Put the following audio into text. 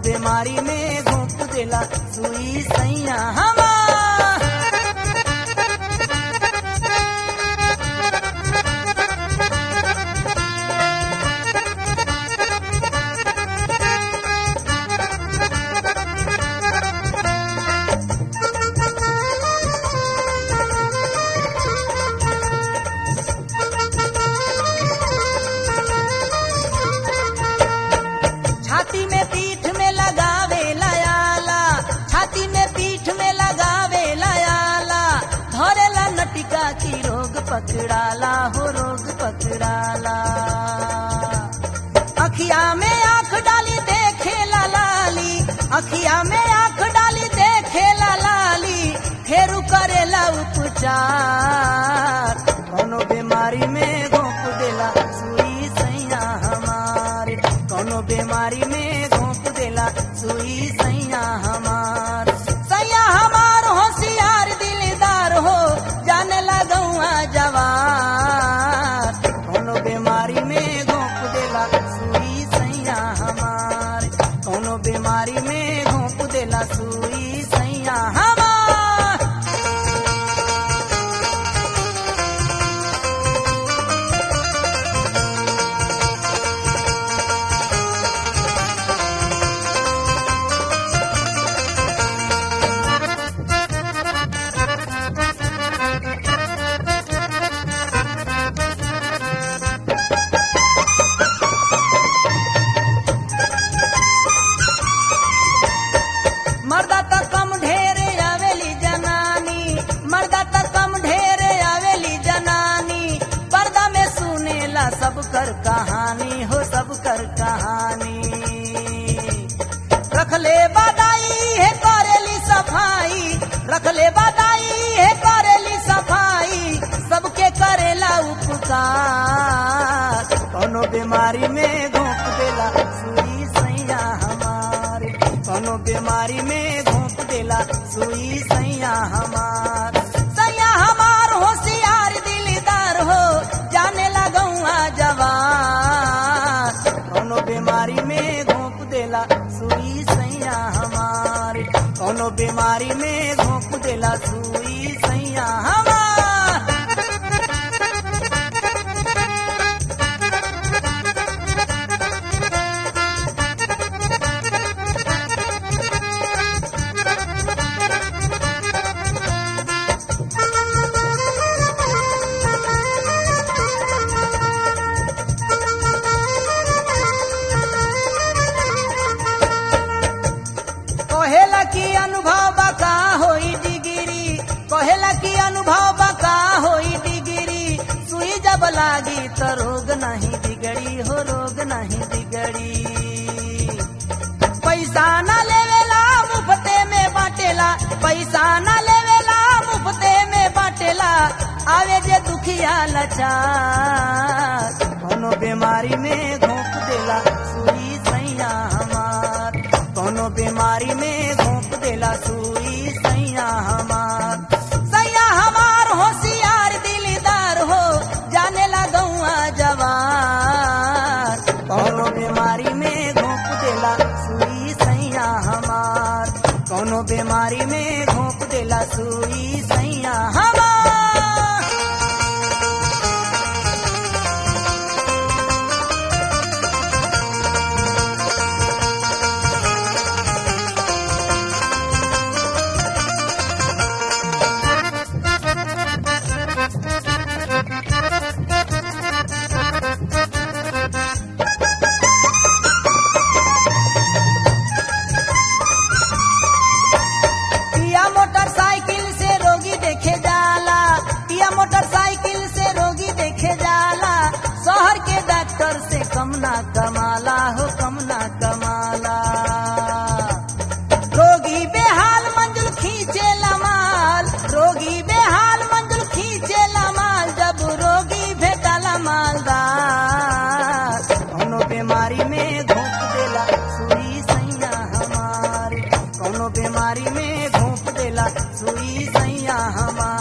बीमारी में घोप देला सुई सैया हमार छाती में पीठ में लगावे लयाला छाती में पीठ में लगावे लयाला धरेला नटिका की रोग पकड़ाला हो रोग पकड़ाला अखिया में आंख डाली देखे ला लाली अखिया में आंख डाली देखे ला लाली फेरू करेला उपचार कोनो बीमारी में घोंप देला सुई सैया हमार कोनो बीमारी में घोंप देला सुई सैया हमार सैया हमार होशियार दिलदार हो जाने लगौआ जवार कोनो बीमारी में घोंप देला सुई सैया हमार कोनो बीमारी में घोंप देला सुई सैया हमार मर्दा त कम ढेरे आवेली जनानी मर्दा त कम ढेरे आवेली जनानी पर्दा में सुनेला सब कर कहानी हो सब कर कहानी रखले बादाई है करेली सफाई रखले बादाई है करेली सफाई सबके करेला उपकार कोनो बीमारी में घोंप देला सुई सैया हमार कोनो बीमारी में घोंप देला सुई सैया हमार सैया हमार होशियार दिलदार हो जाने लगौआ जवान कोनो बीमारी में घोंप देला सुई सैया हमार कोनो बीमारी में घोंप देला सुई सैया हमार कहेला की अनुभव बका होई डिग्री कहेला की अनुभव बका होई डिग्री सुई जब लागी तो रोग नहीं बिगड़ी हो रोग नहीं बिगड़ी पैसा न लेवेला मुफ्ते में बाटेला पैसा न लेवेला मुफ्ते में बाटेला आवे जे दुखिया लाचार कोनो बीमारी में घोंप देला सुई सैया हमार कोनो बीमारी में घोंप देला सुई सैया हमार सैया हमार होशियार दिलदार हो जाने लगौआ जवान कोनो बीमारी में घोंप देला सुई सैया हमार कोनो बीमारी में घोंप देला सुई सैया हमार पिया मोटरसाइकिल से रोगी देखे जाला पिया मोटरसाइकिल से रोगी देखे जाला शहर के डॉक्टर से कम ना कमाला हो कम ना कमाला रोगी बेहाल मंजुल खींचे माल रोगी बेहाल मंजुल खींचे माल जब रोगी भेटाला मालदार कोनो बीमारी में घोंप देला सुई सैया हमार कोनो बीमारी में घोंप देला सुई सैया हमार